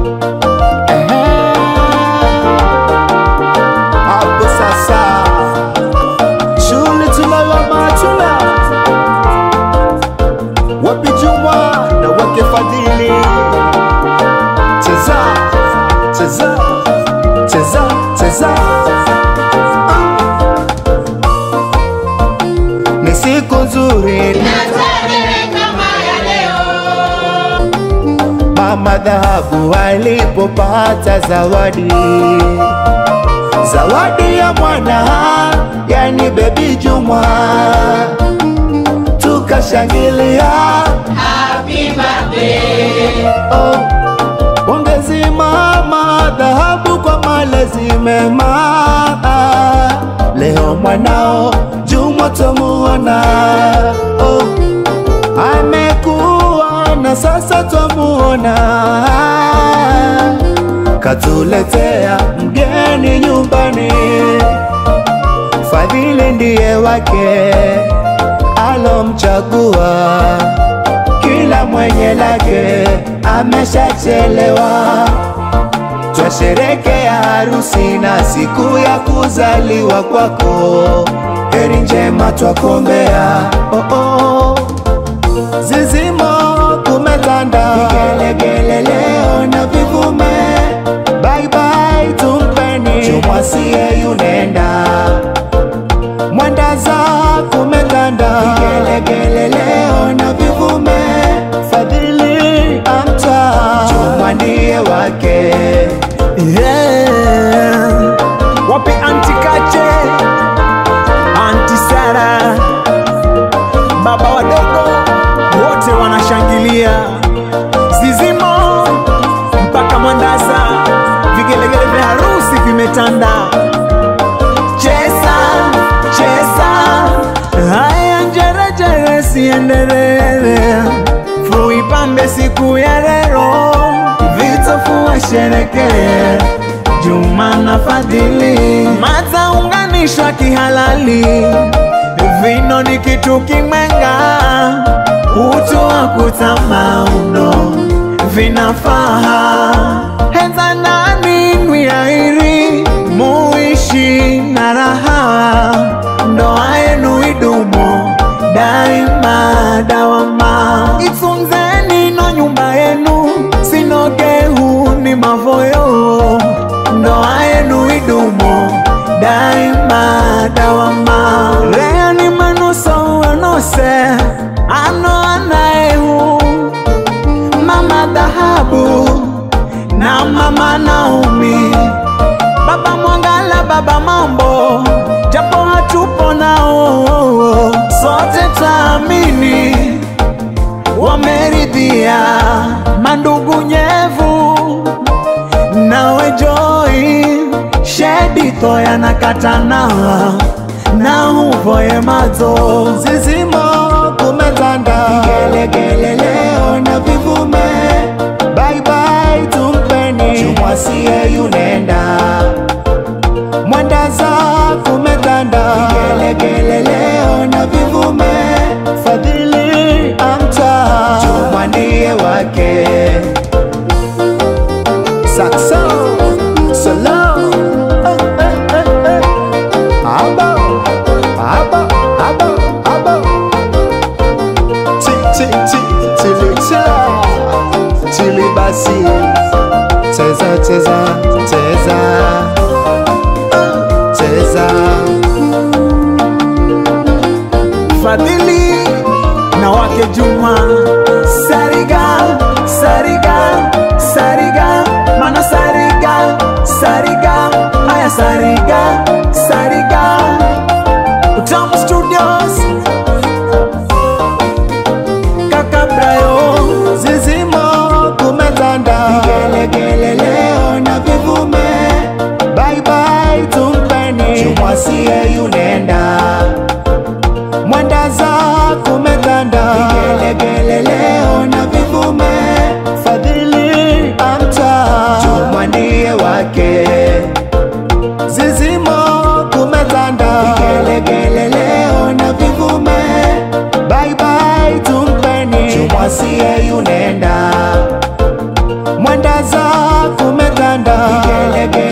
hapo sasa shule tunayo matula wapi Juma na wake Fadhili cheza cheza cheza cheza Ah. ni siku nzuri Mama Dhahabu alipopata zawadi, zawadi ya mwana, yani bebi Juma, tukashangilia oh. Pongezi Mama Dhahabu kwa malezi mema, leo mwanao Juma tomuona oh amekuwa na sasa twamuona, katuletea mgeni nyumbani. Fadhili ndiye wake alomchagua, kila mwenye lake ameshachelewa. Twasherekea harusi na siku ya kuzaliwa kwako, heri njema twakombea oh oh. Zizimo kumetanda vigelegele leo na vivume, bye bye tumpeni Jumwasie yunenda Mwandaza kumetanda vigelegele leo na vivume, Fadhili amta Juma ndiye wake Yeah. Wapi anti Kache, anti Sara, baba wadogo wote wanashangilia, zizimo mpaka Mwandaza, vigelegele vya harusi vimetanda. Cheza cheza, haya njerejere siendelee, fuipambe siku ya leo, vitofua sherekee Juma na Fadhili mataunganishwa kihalali, vino ni kitu kimwenga, utu wa kutama uno vinafaa heza ndani nwiairi muishi na raha, ndoa yenu idumu daima dawama, itunzeni no nyumba yenu sinogehu ni mavoyo, ndoa yenu idumu daima dawama, lea ni manuso wanose ano anaehu mama dhahabu na mama Naomi, baba Mwangala, baba Mambo, japo hatupo nao, sote taamini wameridhia. Mandugu Nyevu nawe Joy, Shedi Thoya na Katana na Huvoye Mazo Zizimo kumetanda vigelegele leo na vivume, bye bye tumpeni Jumwasie yunenda Mwandaza kumetanda vigelegele leo na vivume, Fadhili amta Juma ndiye wake Sakso Solo eh, eh, eh, eh. Abo Abo Abo Abo Ti ti ti tili tila Tili basi Cheza cheza cheza Ah, Cheza Fadhili na wake Juma Sariga Sariga Sariga Mana Sariga Sariga Aya Sariga Sariga Utamu Studios Kaka Brayo Zizimo kumetanda vigelegele leo na vivume, bye bye tumpeni Jumwasie yunenda Mwandaza kumetanda vigelegele leo na vivume, Fadhili amta Juma ndiye wake Zizimo kumetanda vigelegele leo na vivume, bye bye tumpeni Jumwasie yunenda Mwandaza kumetanda, vigelegele